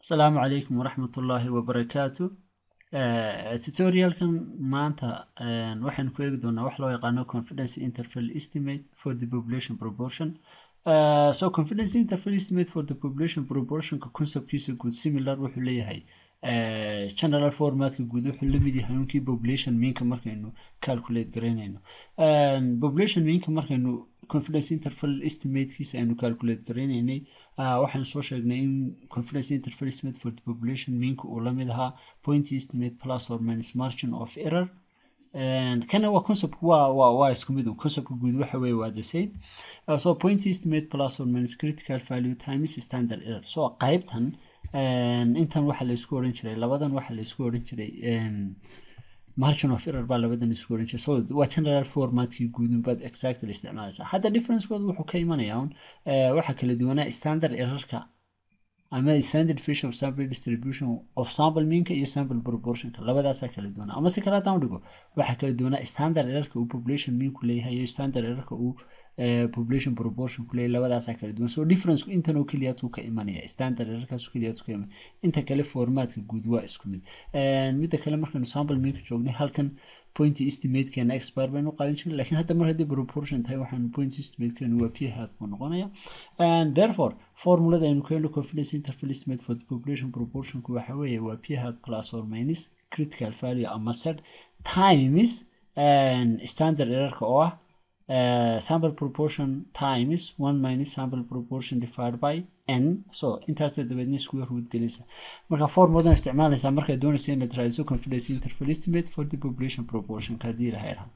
asalaamu calaykum waraxmat ullaahi wabarakaatu tutorialkan maanta waxaynu ku eegi doonaa wax loo yaqaano confidence interval estimate for the population proportion Uh, so confidence interval estimate for the population proportionka conceptkiisa guud similar wuxuu leeyahay uh, general formatka guud wuxuu lamid yahay unkii population meanka markaynu calculate garaynayno uh, population meanka markaynu confidence interval estimatekiisa aynu calculate garaynaynay waxaynu soo sheegnay in confidence interval estimate for the population meanka uu lamid ahaa point estimate plus or minus margin of error kana waa concept waa waa waa isku mid conceptka guud waxa weeye waa the same uh, so point estimate plus or minus critical value times standard error so qaybtan intan waxa la isku oran jiray labadan waxa la isku oran jiray margin of error baa labadan isku oran jiray so waa general formatkii guudun baad exactly isticmaalaysaa hadda differencekooda wuxuu ka imanayaa un waxa kala duwanaa standard errorka ama standard fish of sample distribution of sample meanka iyo sample proportionka labadaasaa kala duwanaa ama si kale haddaan dhigo waxaa kala duwanaa standard errorka uu population meanku leeyahay iyo standard errorka uu population proportion ku leeyahay labadaasaa kala duwan so difference intan oo keliyaatu ka imanaya standard errorkaas keliyaatu ka imanaya inta kale formatka guud waa isku mid midda kale markaynu sample meanka joognay halkan point estimatekeena expire baynu qaadan jiray lakin hadda mar haddii proportion tahay waxaanu point estimatekeenu waa p hat buu noqonaya and therefore formulada aynu keeno confidence interval estimate for the population proportionku waxa weeye waa p hat plus or minus critical value ama set times standard errorka oo ah Uh, sample proportion times one minus sample proportion divided by n so intaasa dabeedna square root gelinaysa marka formuladan isticmaalaysaa markaad doonaysa inaad raadiso confidence interval estimate for the population proportion haddii la heerha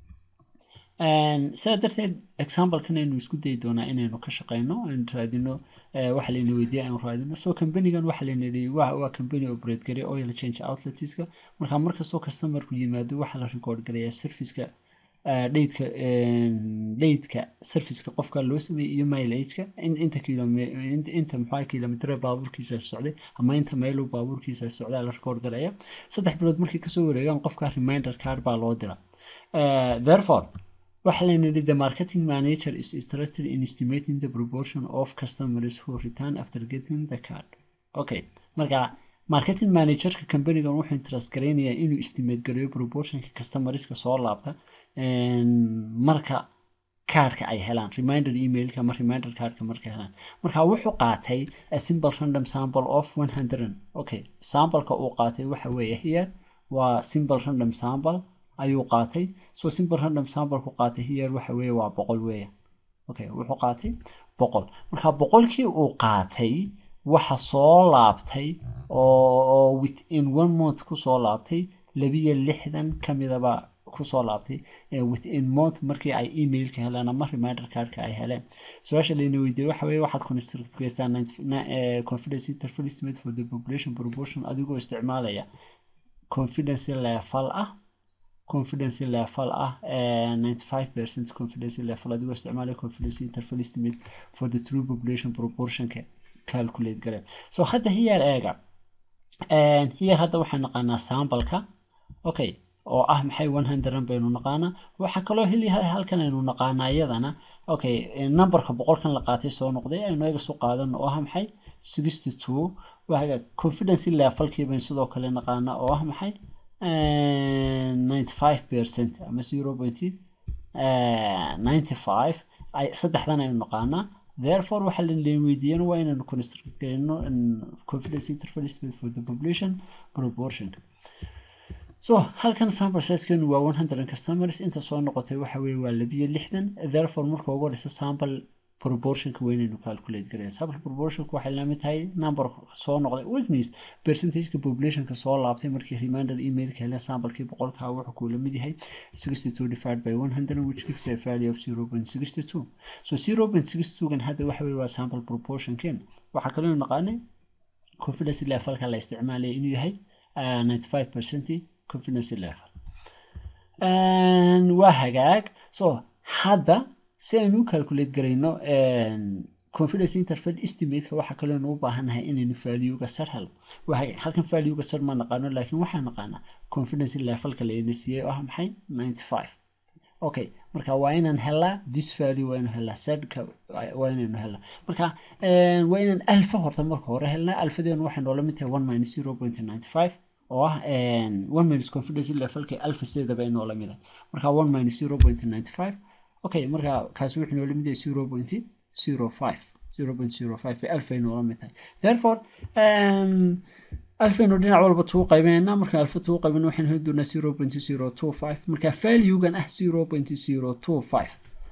sidaa darteed examplekan aynu isku dayi doonaa inaynu ka shaqeyno aynu raadino waxa layna weydiiya aynu raadino so companigan waxa layna yidhi waa company operate garay oil change outletska marka markastoo customerku yimaado waxaa la record garayaa serviceka dheydka dheydka serviceka qofka loo sameeyey iyo mileageka inta inta muxua kilomitr baabuurkiisa socday ama inta maylu baabuurkiisa socdaa la record garaya saddex bilood markay kasoo wareegaan qofka reminder card baa loo dira therefore waxa layna yidhi the marketing manager is interested in estimating the proportion of customers who return after getting the card okay marka marketing managerka companigan wuxuu interest garaynayaa inuu estimate gareeyo proportionka customerska soo laabta marka kaarka ay helaan reminder emailka ama reminder kaarka markay helaan marka wuxuu qaatay a simple random sample of one hundred okay sampleka uu qaatay waxa weeye here waa simple random sample ayuu qaatay so simple random samplku qaatay here waxa weeye waa boqol weeya okay wuxuu qaatay boqol marka boqolkii uu qaatay waxa soo laabtay oo within one month kusoo laabtay labiyo lixdan kamidaba kusoo laabtay within month markii ay emailka heleen ama reminder cardka ay heleen su-aasha layna weydiiyey waxa weye waxaad construct gaystaa confidence interval estimate for the population proportion adigoo isticmaalaya confidence level ah confidence level ah ninety five percent confidence level adigoo isticmaalaya confidence interval estimate for the true population proportionka calculate gare so hadda hiyar eega hiyar hadda waxaan naqaanaa sambalka okay oo ah maxay one hundred baynu naqaanaa waxaa kaloo heli halkan aynu naqaanaa iyadana okay numberka boqolkan la qaatay soo noqday aynu eega soo qaadano oo ah maxay sixty two waga confidence levelkii baynu sidoo kale naqaanaa oo ah maxay ninety five percent ama zero point ninety five saddexdan aynu naqaanaa therefore waxaa la weydiiyan waa inaynu construct gareyno confidence interval estimate for the population proportion so halkan sample sizekeenu waa one hundred customers inta soo noqotay waxa weye waa labiyo lixdan therefore marka ugu horeysa sample proportionka weynaynu calculate garaya sample proportionka waxay lamid tahay number soo noqday which means percentageka populationka soo laabtay markii reminder emailka heleen samplekii boqolkaa wuxuu kuu lamid yahay sixty two divided by one hundred which gives a value of zero point sixty two so zero point sixty two gan hadda waxa weye waa sample proportionken waxaa kaloo naqaanay confidence levelka la isticmaalaya inuu yahay ninety five percent confidence level waa hagaag so hadda si aynu u calculate garayno confidence interval estimateka waxaa kaloonu u baahannahay inaynu valuega sar helno halkan valuega sar ma naqaano laakiin waxaa naqaanaa confidence levelka layna siiyey oo ah maxay ninety five okay marka waa inaan helaa this value waa inaan helaa sedka waa inaynu helaa marka waa inaan alfa horta marka hore helnaa alfadeenu waxay noola mid tahay one minus zero point ninety five oo ah one minus confidence levelka alfa sideedaba ay noola mid ah marka one minus zero point ninety five okay marka kaasi wuxuu noola mid yahay zero point zero five zero point zero five bay alfa ay noola mid tahay therefore alfaynu dhinac walba tuu qaybeynaa marka alfa tuu qaybena waxaynu heli doonaa zero point zero two five marka valuegan ah zero point zero two five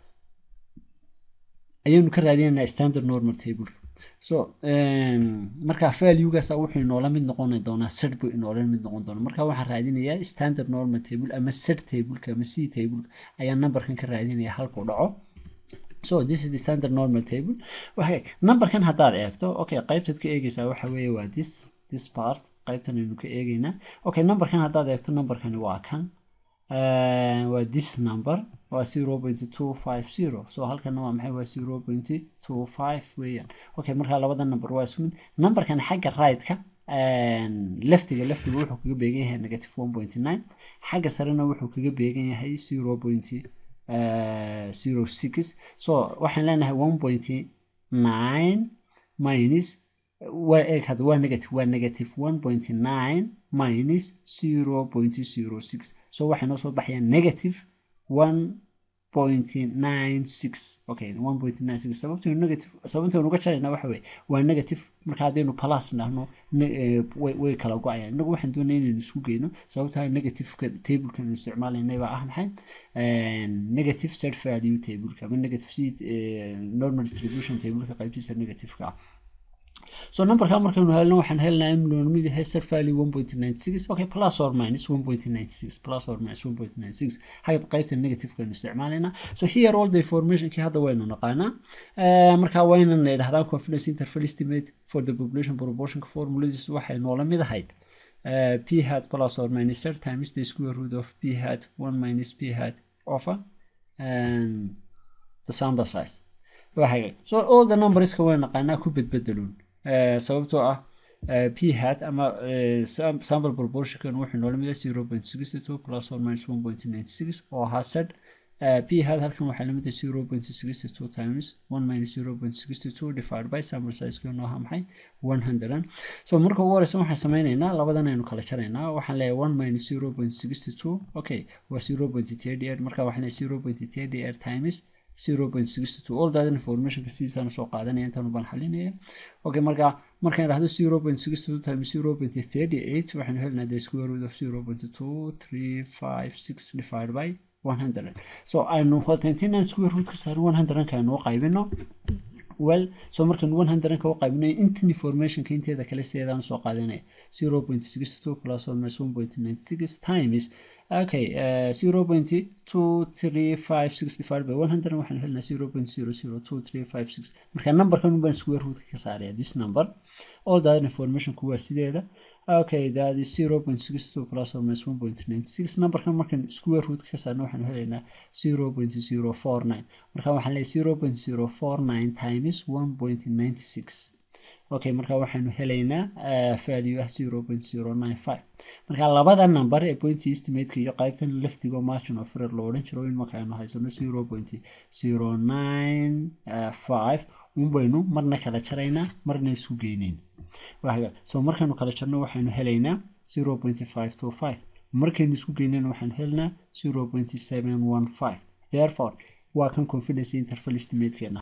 ayaynu ka raadinaynaa standard normal table so marka valuegaasa wuxuu inoola mid noqon doonaa set buu inoola mid noqon doonaa marka waxaan raadinayaa standard normal table ama set tableka ama c table ayaa numberkan ka raadinaya halkuu dhaco so this is the standard normal table okay numberkan haddaad eegto okay qaybtaad ka eegaysaa waxa weeye waa this this part qaybtan aynu ka eegaynaa okay numberkan haddaad eegto numberkani waa kan waa this number waa zero point two five zero so halkana waa maxay waa zero point two five weeyaan okay marka labada number waa isku mid numberkan xagga right-ka leftiga leftiga wuxuu kaga beegan yahay negative one point nine xagga sarena wuxuu kaga beegan yahay zero point zero six so waxaan leenahay one point nine minus waa eeg hadda waa negative waa negative one point nine minus zero point zero six so waxay noo soo baxayaan negative one point nine six okay one point nine six sababtaynu negative sababtaynu uga jarayna waxa weye waa negative marka haddaynu plus dhahno way way kala go-ayaan inagu waxaan doonaya inaynu isku geyno sababtaa negativeka tablekan isticmaalaynay baa ah maxay negative set value tableka ama negative seed normal distribution tableka qaybtiisa negativeka ah so numberka markaynu helno waxaan helnaa in loo mid yahay set value one point ninety six okay plus or minus one point ninety six plus or minus one point ninety six xagga qaybta negativekaynu isticmaalaynaa so here all the informationkii hadda waynu naqaanaa marka waynan idhahdaan confidence interval estimate for the population proportionka formuladiisu waxay noola mid ahayd p hat plus or minus third times the square root of p hat one minus p hat over the sample size so all the numberska way naqaanaa ku bedbedeluun sababtoo ah p hat ama sample proportionkan wuxuu noola mida zero point sixty two plus or minus one point ninety six oo ahaa set p hat halkan waxaa lamid ah zero point sixty two times one minus zero point sixty two divided by sample sizekeenu ahaa maxay one hundred so marka ugu horeysa waxaan sameyneynaa labadan aynu kala jaraynaa waxaan leeyahay one minus zero point sixty two okay waa zero point thirty eight marka waxaan leeyahay zero point thirty eight times zero point sixty two all that informationka sidiisaan soo qaadanaya intaan baan xalinaya okay marka markaan idhahdo zero point sixty two times zero point thirty eight waxaanu helinaa the square root of zero point two three five six divided by one hundred so aynu hotentinaan square root ka saarin one hundredka aynu u qaybino well so markaan one hundredka u qaybinayo intan informationka inteeda kale sideedaan soo qaadanaya zero point sixty two plus or minus one point ninety six times okay uh, zero point two three five six divided by one hundred waxaan helnaa zero point zero zero two three five six marka numberkan baan square root ka saaraya this number all that information kuwaa sideeda okay that is zero point six two plus or minus one point ninety six numberkan markaan square root ka saarna waxaan helaynaa zero point zero four nine marka waxaan leeyahay zero point zero four nine times one point ninety six okay marka waxaanu helaynaa value ah zero point zero nine five marka labada number ee point estimateka iyo qaybtan laftigo margin of error loo odhan jiro in marka aynu haysano zero point zero nine five un baynu marna kala jaraynaa marna isku geyneyn so markaynu kala jarno waxaynu helaynaa zero point five two five markaynu isku geynayna waxaanu helinaa zero point seven one five therefore waa kan confidence interval estimatekeena